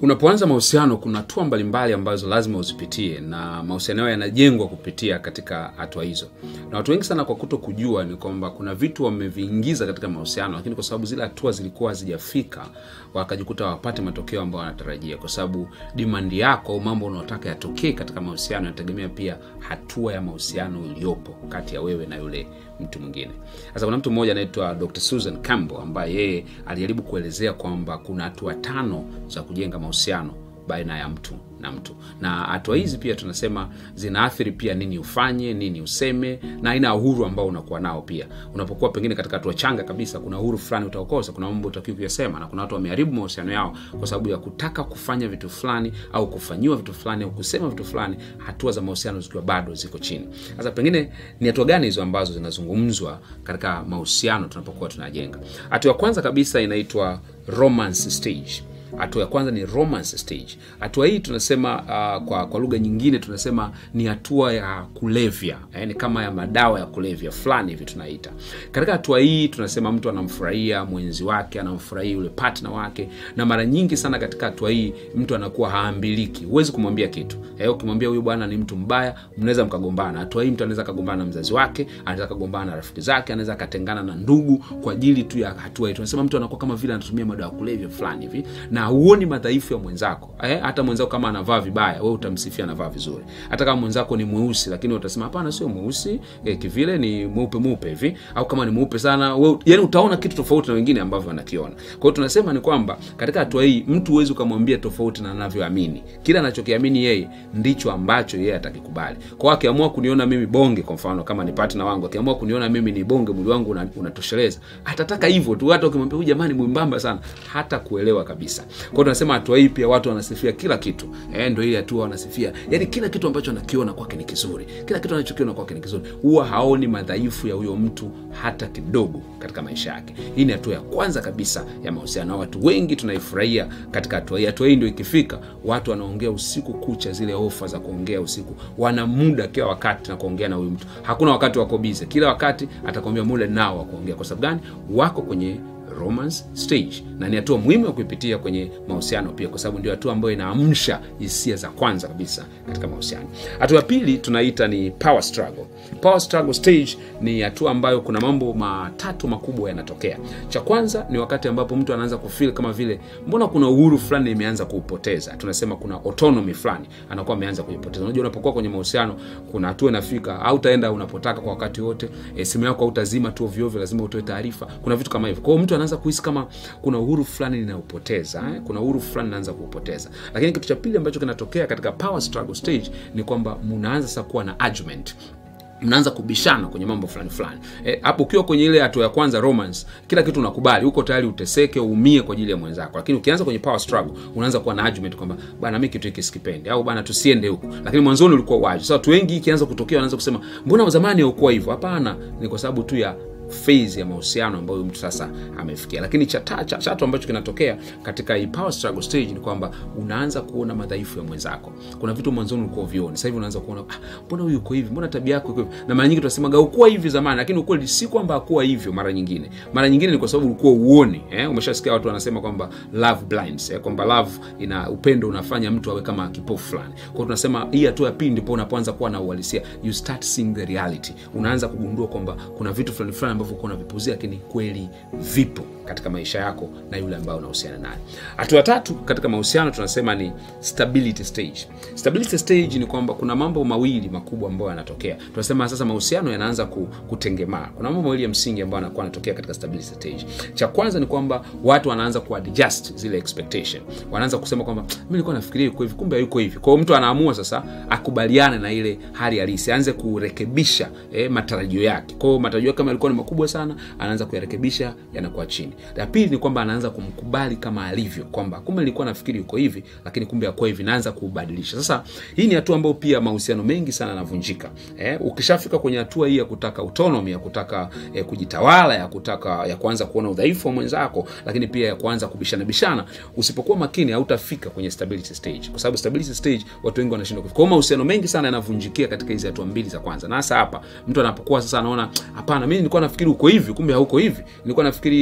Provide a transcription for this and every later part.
unapoanza mahusiano kuna hatua mbalimbali ambazo lazima uzipitie na mahusiano yao yanajengwa kupitia katika hatua hizo na watu wengi sana kwa kuto kujua ni kwamba kuna vitu wameviingiza katika mahusiano lakini kwa sababu zile hatua zilikuwa hazijafika wakajikuta wapate matokeo ambayo wanatarajia kwa sababu dimandi yako au mambo unaotaka yatokee katika mahusiano yanategemea pia hatua ya mahusiano iliyopo kati ya wewe na yule mtu mwingine sasa kuna mtu mmoja anaitwa dr susan campbell ambaye yeye alijaribu kuelezea kwamba kuna hatua tano za kujenga mahusiano baina ya mtu na mtu na hatua hizi pia tunasema zinaathiri pia nini ufanye nini useme na aina ya uhuru ambao unakuwa nao pia unapokuwa pengine katika hatua changa kabisa kuna uhuru fulani utaokosa kuna mambo utakiwa kuyasema na kuna watu wameharibu mahusiano yao kwa sababu ya kutaka kufanya vitu fulani au kufanyiwa vitu fulani au kusema vitu fulani hatua za mahusiano zikiwa bado ziko chini sasa pengine ni hatua gani hizo ambazo zinazungumzwa katika mahusiano tunapokuwa tunajenga hatua ya kwanza kabisa inaitwa romance stage hatua ya kwanza ni romance stage hatua hii tunasema uh, kwa, kwa lugha nyingine tunasema ni hatua ya kulevya yani kama ya madawa ya kulevya fulani hivi tunaita katika hatua hii tunasema mtu anamfurahia mwenzi wake anamfurahia yule partner wake na mara nyingi sana katika hatua hii mtu anakuwa haambiliki huwezi kumwambia kitu eh, ukimwambia huyu bwana ni mtu mbaya mnaweza mkagombana hatua hii mtu anaweza akagombana na mzazi wake anaweza akagombana na rafiki zake anaweza akatengana na ndugu kwa ajili tu ya hatua hii tunasema mtu anakuwa kama vile anatumia madawa ya kulevya fulani hivi na huoni madhaifu ya mwenzako eh, hata mwenzako kama anavaa vibaya we utamsifia anavaa vizuri hata kama mwenzako ni mweusi lakini utasema hapana sio mweusi eh, kivile ni mweupe mweupe hivi au kama ni mweupe sana we, yani utaona kitu tofauti na wengine ambavyo wanakiona kwa hiyo tunasema ni kwamba katika hatua hii mtu huwezi ukamwambia tofauti na anavyoamini kile anachokiamini yeye ndicho ambacho yeye atakikubali kwao akiamua kuniona mimi bonge kwa mfano kama ni partner wangu akiamua kuniona mimi ni bonge mwili wangu unatosheleza una atataka hivyo tu hata ukimwambia huyu jamani mwimbamba sana hata kuelewa kabisa kwao tunasema hatua hii pia watu wanasifia kila kitu eh, ndo ile hatua wanasifia yani kila kitu ambacho anakiona kwake ni kizuri kila kitu anachokiona kwake ni kizuri huwa haoni madhaifu ya huyo mtu hata kidogo katika maisha yake hii ni hatua ya kwanza kabisa ya mahusiano watu wengi tunaifurahia katika hatua hii hatua hii ndio ikifika watu wanaongea usiku kucha zile ofa za kuongea usiku wana muda kila wakati na kuongea na huyu mtu hakuna wakati wako bize kila wakati atakwambia muda nao wa kuongea kwa sababu gani wako kwenye romance stage na ni hatua muhimu ya kuipitia kwenye mahusiano pia kwa sababu ndio hatua ambayo inaamsha hisia za kwanza kabisa katika mahusiano hatua ya pili tunaita ni power struggle power struggle stage ni hatua ambayo kuna mambo matatu makubwa yanatokea cha kwanza ni wakati ambapo mtu anaanza kufil kama vile mbona kuna uhuru fulani imeanza kuupoteza tunasema kuna autonomy fulani anakuwa ameanza kuipoteza unajua unapokuwa kwenye mahusiano kuna hatua inafika au utaenda unapotaka kwa wakati wote e, simu yako hautazima tu ovyoovyo lazima utoe taarifa kuna vitu kama hivyo kwao mtu anaanza kuhisi kama kuna uhuru fulani ninaupoteza eh? kuna uhuru fulani naanza kuupoteza lakini kitu cha pili ambacho kinatokea katika power struggle stage ni kwamba mnaanza sasa kuwa na argument mnaanza kubishana kwenye mambo fulani fulani hapo e, ukiwa kwenye ile hatua ya kwanza romance kila kitu unakubali uko tayari uteseke uumie kwa ajili ya mwenzako lakini ukianza kwenye power struggle unaanza kuwa na argument kwamba bana mi kitu hiki sikipendi au bana tusiende huku lakini mwanzoni ulikuwa wazi sasa watu wengi ikianza kutokea wanaanza kusema mbona zamani haukuwa hivyo hapana ni kwa sababu tu ya phase ya mahusiano ambayo mtu sasa amefikia lakini cha tatu cha, ambacho kinatokea katika hii power struggle stage ni kwamba unaanza kuona madhaifu ya mwenzako kuna vitu mwanzoni ulikuwa vioni sasa hivi unaanza kuona mbona ah, huyu uko hivi mbona tabia yako iko hivi na mara nyingi tunasemaga ukuwa hivi zamani lakini ukweli si kwamba akuwa hivyo mara nyingine mara nyingine ni kwa sababu ulikuwa uoni eh? umeshasikia watu wanasema kwamba love blinds eh? kwamba love ina upendo unafanya mtu awe kama kipofu fulani kwao tunasema hii hatua ya pili ndipo unapoanza kuwa na uhalisia you start seeing the reality unaanza kugundua kwamba kuna vitu fulani fulani ambavyo uko unavipuzia lakini kweli vipo katika maisha yako na yule ambaye unahusiana naye hatua tatu katika mahusiano tunasema ni stability stage stability stage ni kwamba kuna mambo mawili makubwa ambayo yanatokea tunasema sasa mahusiano yanaanza kutengemaa kuna mambo mawili ya msingi ambayo anakuwa anatokea katika stability stage cha kwanza ni kwamba watu wanaanza kuadjust zile expectation wanaanza kusema kwamba mi nilikuwa nafikiria yuko hivi kumbe hayuko hivi kwao mtu anaamua sasa akubaliane na ile hali halisi aanze kurekebisha eh, matarajio yake kwao matarajio kama yalikuwa ni makubwa sana anaanza kuyarekebisha yanakuwa chini la pili ni kwamba anaanza kumkubali kama alivyo kwamba kumbe nilikuwa nafikiri yuko hivi lakini kumbe akuwa hivi naanza kuubadilisha sasa hii ni hatua ambayo pia mahusiano mengi sana yanavunjika eh, ukishafika kwenye hatua hii ya kutaka autonomy ya kutaka eh, kujitawala ya kutaka ya kuanza kuona udhaifu wa mwenzako lakini pia ya kuanza kubishana bishana usipokuwa makini hautafika kwenye stability stage kwa sababu stability stage watu wengi wanashindwa kufika kwa mahusiano mengi sana yanavunjikia katika hizi hatua mbili za kwanza na hasa hapa mtu anapokuwa sasa anaona hapana mimi nilikuwa nafikiri uko hivi kumbe hauko hivi nilikuwa nafikiri unafanya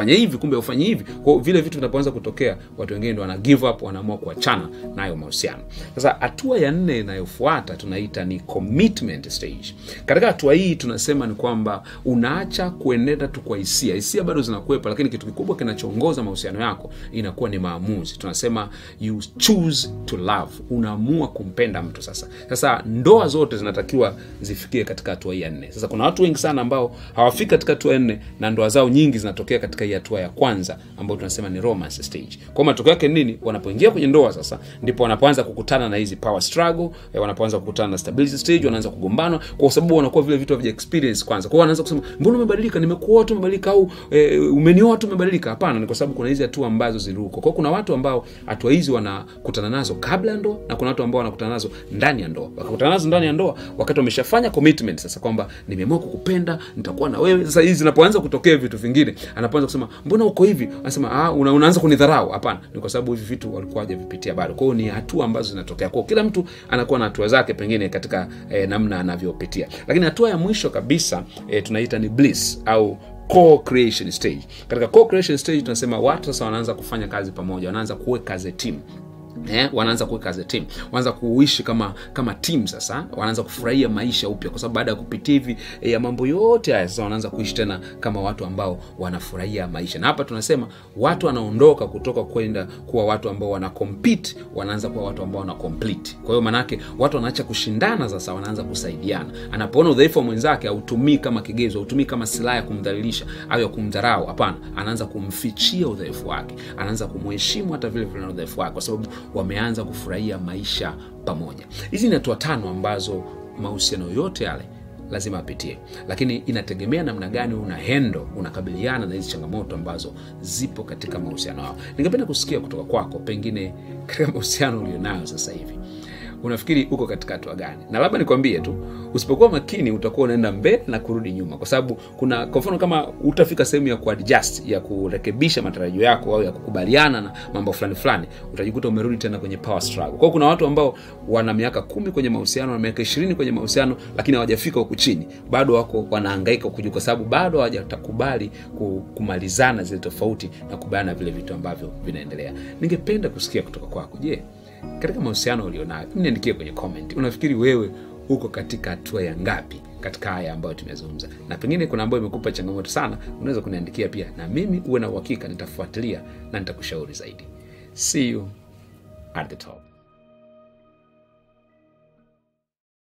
fanya hivi kumbe ufanye hivi kwao vile vitu vinapoanza kutokea watu wengine ndo wana give up wanaamua kuachana nayo mahusiano sasa hatua ya nne inayofuata tunaita ni commitment stage katika hatua hii tunasema ni kwamba unaacha kuenenda tu kwa hisia hisia bado zinakuwepa lakini kitu kikubwa kinachoongoza mahusiano yako inakuwa ni maamuzi tunasema you choose to love unaamua kumpenda mtu sasa sasa ndoa zote zinatakiwa zifikie katika hatua hii ya nne sasa kuna watu wengi sana ambao hawafiki katika hatua ya nne na ndoa zao nyingi zinatokea katika hii hatua ya kwanza ambayo tunasema ni romance stage kwa matokeo yake nini wanapoingia kwenye ndoa sasa ndipo wanapoanza kukutana na hizi power struggle eh, wanapoanza kukutana na stability stage wanaanza kugombana kwa sababu wanakuwa vile vitu havija experience kwanza kwao wanaanza kusema mbona umebadilika nimekuoa tu umebadilika au e, umenioa tu umebadilika hapana ni kwa sababu kuna hizi hatua ambazo ziliruko kwao kuna watu ambao hatua hizi wanakutana nazo kabla ya ndoa na kuna watu ambao wanakutana nazo ndani ya ndoa wakakutana nazo ndani ya ndoa wakati wameshafanya commitment sasa kwamba nimeamua kukupenda nitakuwa na wewe sasa hizi zinapoanza kutokea vitu vingine anapoanza kusema mbona uko hivi anasema ah, una, unaanza kunidharau hapana ni kwa sababu hivi vitu walikuwa hajavipitia bado kwao ni hatua ambazo zinatokea kwao kila mtu anakuwa na hatua zake pengine katika eh, namna anavyopitia lakini hatua ya mwisho kabisa eh, tunaita ni bliss au co-creation stage katika co-creation stage tunasema watu sasa wanaanza kufanya kazi pamoja wanaanza kuweka as a team Eh, wanaanza kuweka as a team wanaanza kuishi kama kama team sasa wanaanza kufurahia maisha upya kwa sababu baada ya kupitia hivi eh, ya mambo yote haya sasa wanaanza kuishi tena kama watu ambao wanafurahia maisha na hapa tunasema watu wanaondoka kutoka kwenda kuwa watu ambao wana compete wanaanza kuwa watu ambao wana complete kwa hiyo manake watu wanaacha kushindana sasa wanaanza kusaidiana anapoona udhaifu wa mwenzake hautumii kama kigezo hautumii kama silaha ya kumdhalilisha au ya kumdharau hapana anaanza kumfichia udhaifu wake anaanza kumheshimu hata vile vile na udhaifu wake kwa sababu wameanza kufurahia maisha pamoja hizi ni hatua tano ambazo mahusiano yote yale lazima apitie lakini inategemea namna gani una hendo unakabiliana na hizi changamoto ambazo zipo katika mahusiano yao ningependa kusikia kutoka kwako pengine katika mahusiano ulionayo sasa hivi unafikiri uko katika hatua gani na labda nikwambie tu usipokuwa makini utakuwa unaenda mbele na kurudi nyuma kwa sababu kuna kwa mfano kama utafika sehemu ya kuadjust ya kurekebisha matarajio yako au ya kukubaliana na mambo fulani fulani utajikuta umerudi tena kwenye power struggle kwao kuna watu ambao wana miaka kumi kwenye mahusiano na miaka ishirini kwenye mahusiano lakini hawajafika huku chini bado wako wanahangaika huku juu kwa sababu bado hawajatakubali kumalizana zile tofauti na kubaliana vile vitu ambavyo vinaendelea ningependa kusikia kutoka kwako je katika mahusiano ulionayo niandikie kwenye comment unafikiri wewe uko katika hatua ya ngapi katika haya ambayo tumezungumza na pengine kuna ambayo imekupa changamoto sana unaweza kuniandikia pia na mimi uwe na uhakika nitafuatilia na nitakushauri zaidi see you at the top